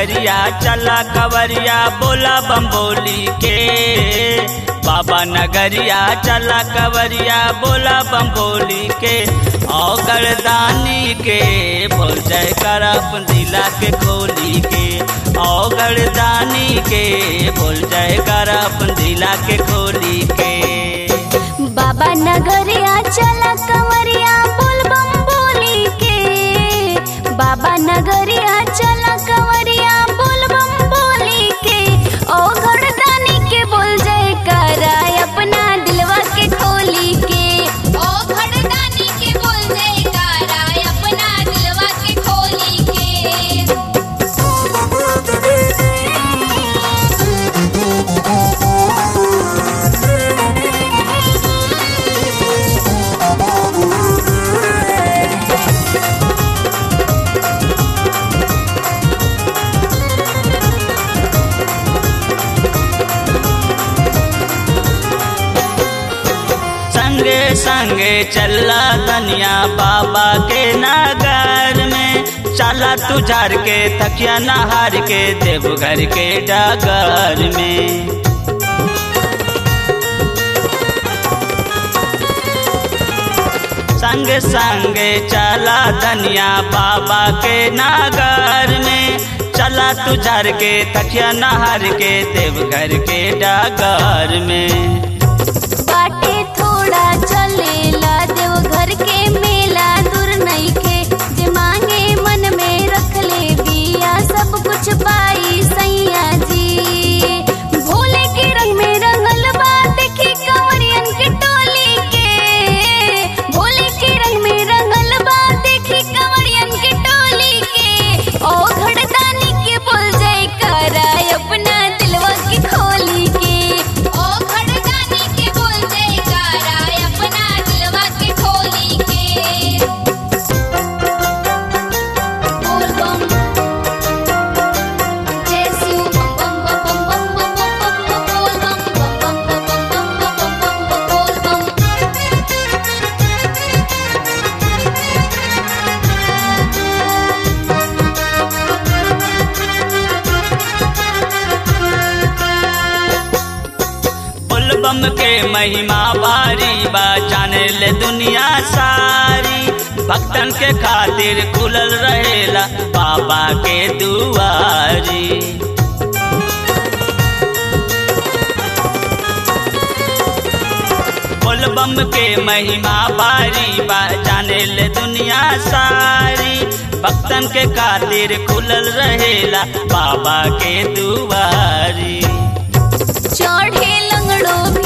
नगरिया चला कवरिया बोला बम्बोली के बाबा नगरिया चला कवरिया बोला बम्बोली के और गरदानी के बोल जय कर अपन दिला के खोली के और गरदानी के बोल जय कर अपन दिला के खोली के बाबा नगरिया चला कंवरिया बोल बम बोली के बाबा नगरिया चला कंवरिया बोल बम बोली के ओ घरदानी के बोल जय कराय अपना दिलवा के खोली के ओ घरदानी के बोल जय कराय अपना दिलवा के खोली के संगे संगे चला तनिया बाबा के नगर में चला तू झाड़ के तकिया नहार के देवघर के डगर में संग संगे चला धनिया बाबा के नगर में चला तू झाड़ के तकिया नहार के देवघर के डगर में बाटे थोड़ा चलेला देव घर के मेला दूर नइखे जे मांगे मन में रख ले बिया सब कुछ पाई सैया जी भोले के रंग में रंगल बा देखी कंवरियन के टोली के भोले के रंग में रंगल बा देखी कंवरियन के टोली के ओ घड़दानी के बोल जय कराय अपना दिलवा के खोली के ओ घरदानी के बोल जय कराय अपना दिलवा के खोली के बोल बम जय शिव बम बम बम बम बम बम बम बोल बम बम बम बम बम बम बम बोल बम बुलबम के महिमा भारी बा जाने ले दुनिया सारी भक्तन के खातिर खुलल रहेला बाबा के दुआरी बुलबम के महिमा भारी बा जाने ले दुनिया सारी भक्तन के खातिर खुलल रहेला बाबा के दुआरी चढ़े लंगड़ो